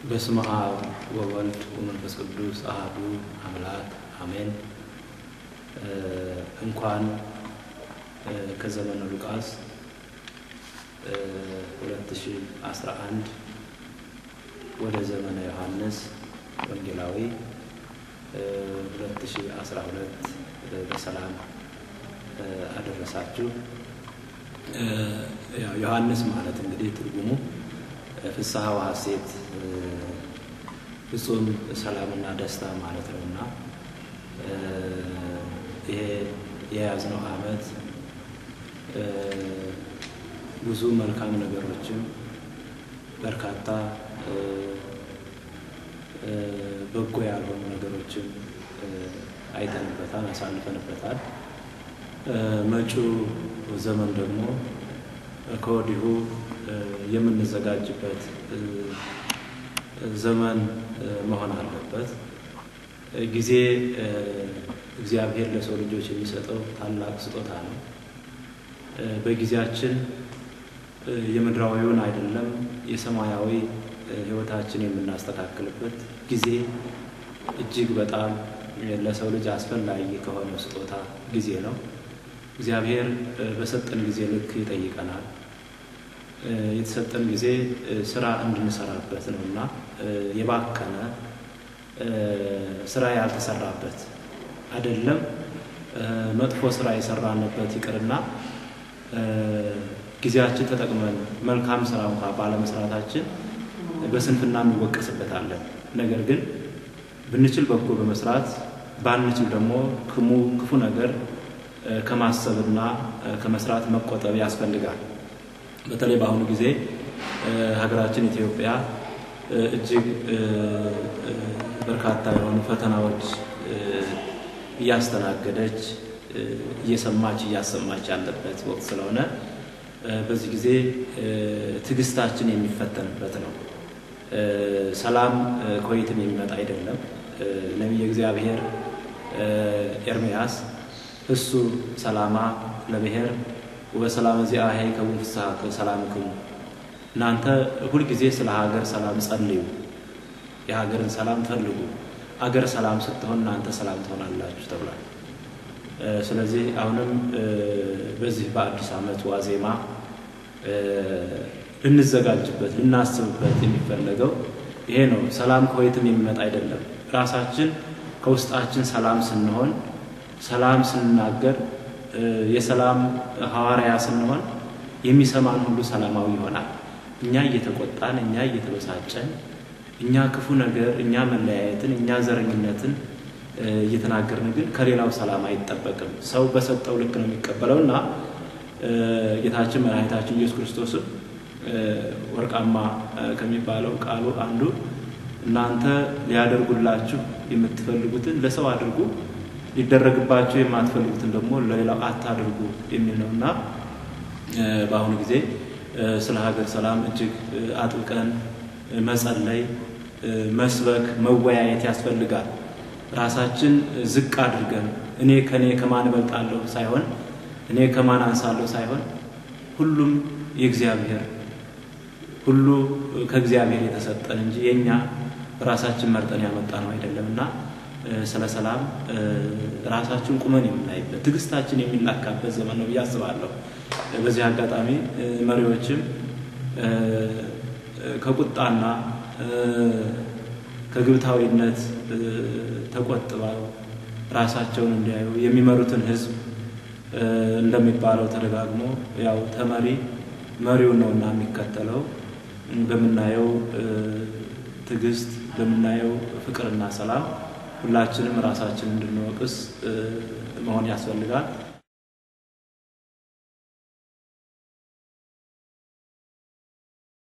በስመ አብ ወወልድ ወመንፈስ ቅዱስ አሐዱ አምላክ አሜን። እንኳን ከዘመነ ሉቃስ 2011 ወደ ዘመነ ዮሐንስ ወንጌላዊ 2012 በሰላም አደረሳችሁ። ያው ዮሐንስ ማለት እንግዲህ ትርጉሙ ፍስሐ ወሐሴት ፍጹም ሰላምና ደስታ ማለት ነው እና ይሄ የያዝነው ዓመት ብዙ መልካም ነገሮችም በርካታ በጎ ያልሆኑ ነገሮችም አይተንበታል፣ አሳልፈንበታል። መጪው ዘመን ደግሞ ከወዲሁ የምንዘጋጅበት ዘመን መሆን አለበት። ጊዜ እግዚአብሔር ለሰው ልጆች የሚሰጠው ታላቅ ስጦታ ነው። በጊዜያችን የምድራዊውን አይደለም የሰማያዊ ሕይወታችን የምናስተካክልበት ጊዜ እጅግ በጣም ለሰው ልጅ አስፈላጊ ከሆነ ስጦታ ጊዜ ነው። እግዚአብሔር በሰጠን ጊዜ ልክ ይጠይቀናል። የተሰጠን ጊዜ ስራ እንድንሰራበት ነው እና የባከነ ስራ ያልተሰራበት አይደለም። መጥፎ ስራ የሰራንበት ይቅርና ጊዜያችን ተጠቅመን መልካም ስራ እንኳ ባለመስራታችን በስንፍና እንወቀስበታለን። ነገር ግን ብንችል በጎ በመስራት ባንችል ደግሞ ክፉ ነገር ከማሰብና ከመስራት መቆጠብ ያስፈልጋል። በተለይ በአሁኑ ጊዜ ሀገራችን ኢትዮጵያ እጅግ በርካታ የሆኑ ፈተናዎች እያስተናገደች እየሰማች እያሰማች ያለበት ወቅት ስለሆነ በዚህ ጊዜ ትዕግስታችን የሚፈተንበት ነው። ሰላም ከወይትም የሚመጣ አይደለም። ነቢየ እግዚአብሔር ኤርምያስ እሱ ሰላማ ለብሔር ወበሰላም ዚአሄ ከውን ፍስሐ ሰላምክሙ፣ እናንተ ሁልጊዜ ስለ ሀገር ሰላም ጸልዩ፣ የሀገርን ሰላም ፈልጉ፣ አገር ሰላም ስትሆን እናንተ ሰላም ትሆናላችሁ ተብሏል። ስለዚህ አሁንም በዚህ በአዲስ ዓመት ዋዜማ ልንዘጋጅበት ልናስብበት የሚፈለገው ይሄ ነው። ሰላም ከወይትም የሚመጣ አይደለም። ራሳችን ከውስጣችን ሰላም ስንሆን፣ ሰላም ስንናገር፣ የሰላም ሐዋርያ ስንሆን የሚሰማን ሁሉ ሰላማዊ ይሆናል። እኛ እየተቆጣን፣ እኛ እየተበሳጨን፣ እኛ ክፉ ነገር፣ እኛ መለያየትን፣ እኛ ዘረኝነትን እየተናገርን ግን ከሌላው ሰላም አይጠበቅም። ሰው በሰጠው ልክ ነው የሚቀበለው እና ጌታችን መድኃኒታችን ኢየሱስ ክርስቶስም ወርቃማ ከሚባለው ቃሉ አንዱ እናንተ ሊያደርጉላችሁ የምትፈልጉትን ለሰው አድርጉ፣ ሊደረግባችሁ የማትፈልጉትን ደግሞ ለሌላው አታድርጉ የሚል ነው እና በአሁኑ ጊዜ ስለ ሀገር ሰላም እጅግ አጥብቀን መጸለይ፣ መስበክ፣ መወያየት ያስፈልጋል። ራሳችን ዝቅ አድርገን እኔ ከኔ ከማን እበልጣለሁ ሳይሆን እኔ ከማን አንሳለሁ ሳይሆን ሁሉም የእግዚአብሔር ሁሉ ከእግዚአብሔር የተሰጠን እንጂ የእኛ ራሳችን መርጠን ያመጣ ነው አይደለም እና ስለ ሰላም ራሳችን ቁመን የምናይበት ትዕግስታችን የሚላካበት ዘመን ነው ብዬ አስባለሁ። በዚህ አጋጣሚ መሪዎችም ከቁጣና ከግብታዊነት ተቆጥበው ራሳቸውን እንዲያዩ የሚመሩትን ሕዝብ እንደሚባለው ተደጋግሞ ያው ተመሪ መሪው ነውና የሚከተለው በምናየው ትዕግስት በምናየው ፍቅርና ሰላም ሁላችንም ራሳችን እንድንወቅስ መሆን ያስፈልጋል።